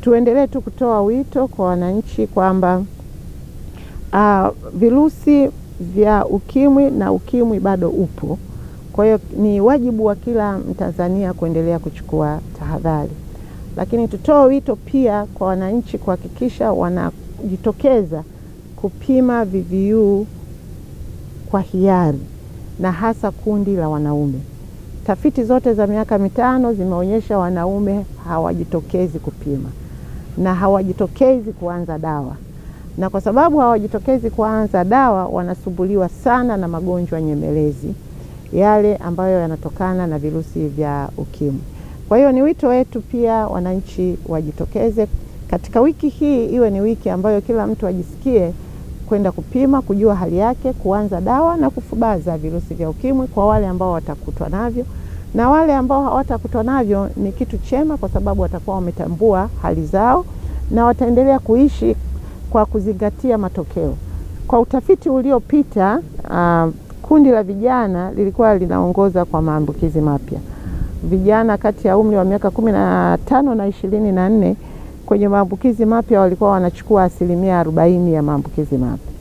tuendelee tu kutoa wito kwa wananchi kwamba uh, virusi vya ukimwi na ukimwi bado upo. Kwa hiyo ni wajibu wa kila Mtanzania kuendelea kuchukua tahadhari, lakini tutoe wito pia kwa wananchi kuhakikisha wanajitokeza kupima VVU kwa hiari na hasa kundi la wanaume. Tafiti zote za miaka mitano zimeonyesha wanaume hawajitokezi kupima na hawajitokezi kuanza dawa, na kwa sababu hawajitokezi kuanza dawa, wanasumbuliwa sana na magonjwa nyemelezi yale ambayo yanatokana na virusi vya ukimwi. Kwa hiyo ni wito wetu pia wananchi wajitokeze katika wiki hii, iwe ni wiki ambayo kila mtu ajisikie kwenda kupima, kujua hali yake, kuanza dawa na kufubaza virusi vya ukimwi kwa wale ambao watakutwa navyo, na wale ambao hawatakutwa navyo ni kitu chema, kwa sababu watakuwa wametambua hali zao na wataendelea kuishi kwa kuzingatia matokeo. Kwa utafiti uliopita, uh, kundi la vijana lilikuwa linaongoza kwa maambukizi mapya. Vijana kati ya umri wa miaka kumi na tano na ishirini na nne kwenye maambukizi mapya walikuwa wanachukua asilimia arobaini ya maambukizi mapya.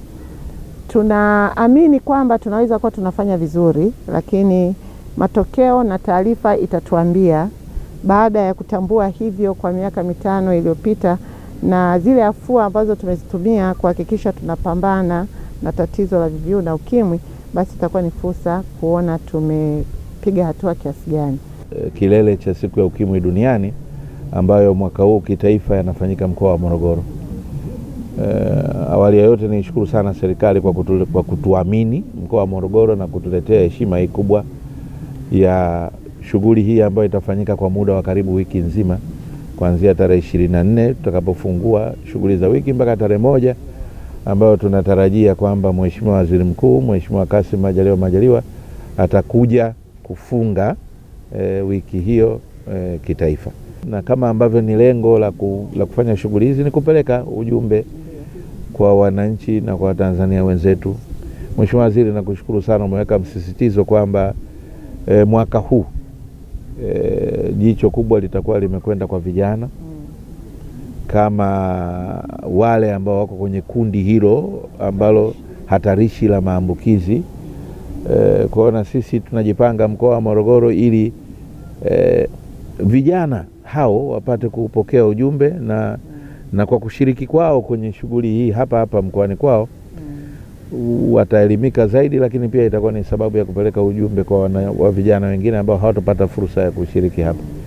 Tunaamini kwamba tunaweza kuwa tunafanya vizuri, lakini matokeo na taarifa itatuambia baada ya kutambua hivyo kwa miaka mitano iliyopita na zile afua ambazo tumezitumia kuhakikisha tunapambana na tatizo la VVU na ukimwi, basi itakuwa ni fursa kuona tumepiga hatua kiasi gani. Kilele cha siku ya ukimwi duniani ambayo mwaka huu kitaifa yanafanyika mkoa wa Morogoro. E, awali ya yote nishukuru sana serikali kwa, kutu, kwa kutuamini mkoa wa Morogoro na kutuletea heshima hii kubwa ya shughuli hii ambayo itafanyika kwa muda wa karibu wiki nzima kuanzia tarehe ishirini na nne tutakapofungua shughuli za wiki mpaka tarehe moja ambayo tunatarajia kwamba Mheshimiwa Waziri Mkuu Mheshimiwa Kassim Majaliwa Majaliwa atakuja kufunga e, wiki hiyo e, kitaifa na kama ambavyo ni lengo la, ku, la kufanya shughuli hizi ni kupeleka ujumbe kwa wananchi na kwa Watanzania wenzetu. Mheshimiwa Waziri, nakushukuru sana, umeweka msisitizo kwamba e, mwaka huu e, jicho kubwa litakuwa limekwenda kwa vijana kama wale ambao wako kwenye kundi hilo ambalo hatarishi la maambukizi e, kwa hiyo na sisi tunajipanga mkoa wa Morogoro ili e, vijana hao wapate kupokea ujumbe na, na kwa kushiriki kwao kwenye shughuli hii hapa hapa mkoani kwao mm. wataelimika zaidi, lakini pia itakuwa ni sababu ya kupeleka ujumbe kwa wana, wa vijana wengine ambao hawatapata fursa ya kushiriki hapa.